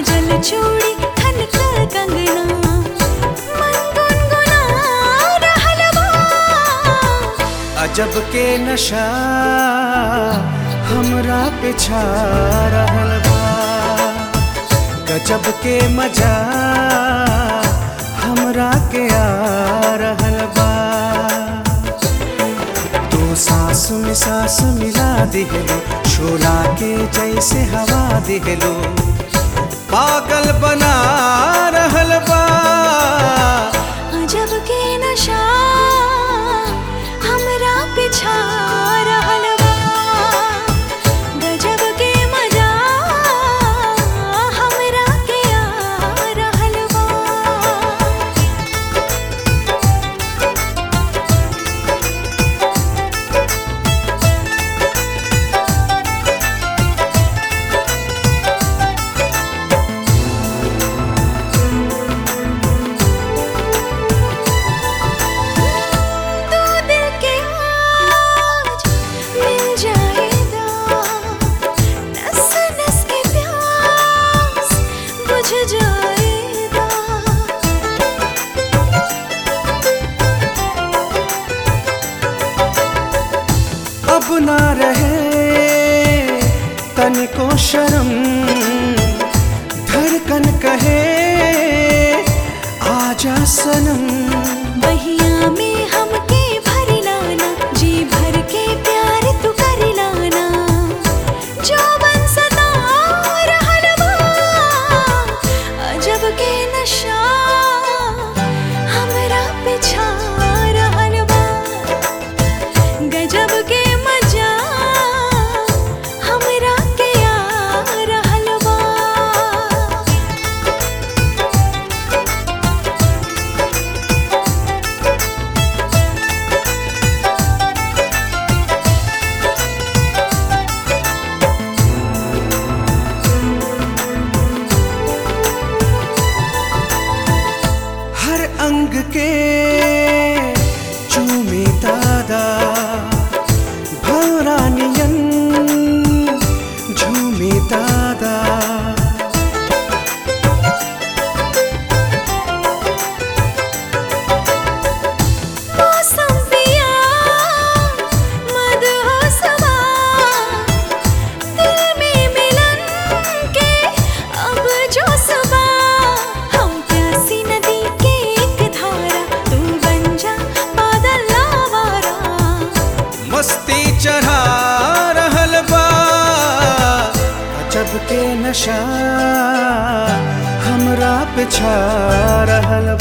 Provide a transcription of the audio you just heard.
बाजल चूड़ी खनक कंगना मन गुनगुना रहल बा अजब के नशा हमरा पे छा रहल बा गजब के मजा हमरा के आ रहल बा तू सांस में सांस मिला दिहलो शोला के जैसे हवा दिहलो पागल बना रहल बा अजब के नशा हमरा पिछा रहल बा गजब के मजा हमरा के आ रहल बा तू दिल के आज मिल जाएगा नस नस के प्यास बुझ जाएगा अब ना रहे तनिको शर्म धड़कन कहे आजा सनम बहिया में हमके भर लाना जी भर के प्यार तू कर लाना जो बन सदा रहल बा अजब के नशा हमरा पिछा रहल बा गजब के मजा हमरा के आ रहल बा हर अंग के चूमे दादा भौरानियन झूमे दादा मौसम पिया मदहोसवा दिल में मिलन के अब जो सबा हम प्यासी नदी के एक धारा तू बन जा बादल लावारा मस्ती चढ़ा रहल बा अजब के नशा हमरा पे छा रहल